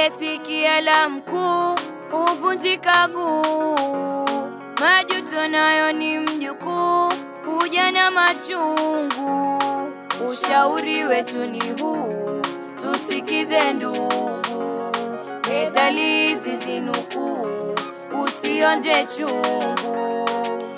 Asiyesikia la mkuu huvunjika guu. Majuto nayo ni mjukuu, huja na machungu. Ushauri wetu ni huu, tusikize ndugu, methali hizi zinukuu, usionje chungu.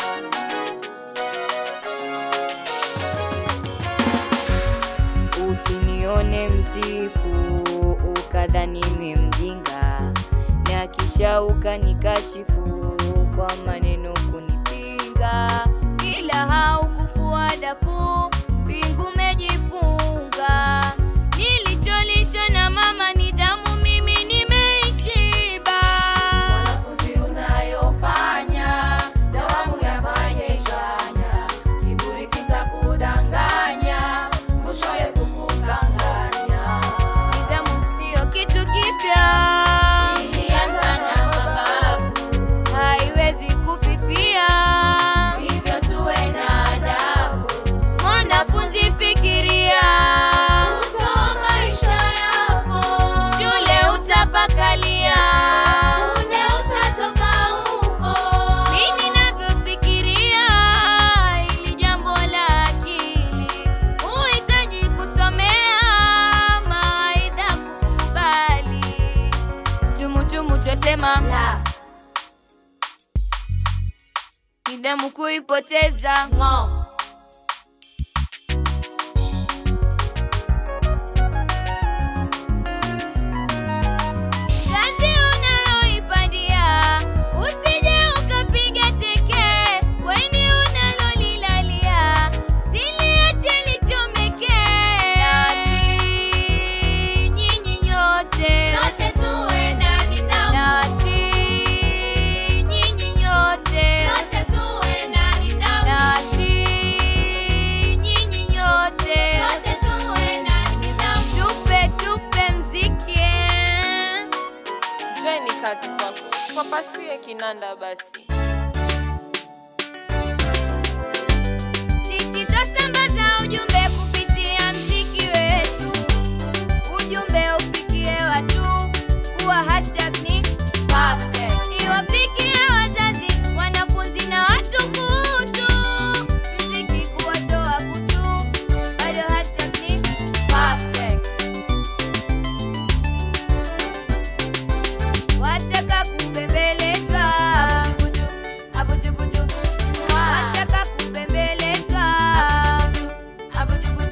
Usinione mtifu ukadhani mi mjinga, na kisha ukanikashifu kwa maneno kunipinga, ila haukufua dafu pingu mejifunga. Nilicholishwa na mama nidhamu, mimi nimeishiba. Wanafunzi unayofanya dawamu yafanye chanya, kiburi kitakudanganya, mwishowe kukukanganya. Nidhamu sio kitu kipya, Ilianza na mababu, haiwezi kufifia. hivyo tuwe na adabu. Mwanafunzi fikiria, Usoma maisha yako, shule utapakalia. punde utatoka huko. Mimi ninavyofikiria ili jambo la akili, huhitaji kusomea mawaidha kukubali. Tumutumu twasema La, nidhamu kuipoteza. ng'o. Kazi unayoipandia usije ukapiga teke, weni unalolilalia siliache lichomeke. Nasi nyinyi nyote, Sote tuwe na nidhamu. nasi nyinyi nyote, Sote tuwe na nidhamu. nasi nyinyi nyote, Sote tuwe na nidhamu. tupe tupe mziki eh. Jeni kazi kwako, tupapasie kinanda basi. Sisi twasambaza ujumbe kupitia mziki wetu, ujumbe ufikie watu kuwa hashtag ni Perfect. iwafikie wazazi, wanafunzi na watukutu, mziki kuwatoa kutu, bado hashtag ni Perfect. wataka kubembelezwa, Abujubuju. Mwah. wataka kubembelezwa, Abujubuju.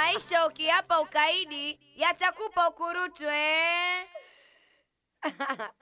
Maisha ukiapa ukaidi yatakupa ukurutwe.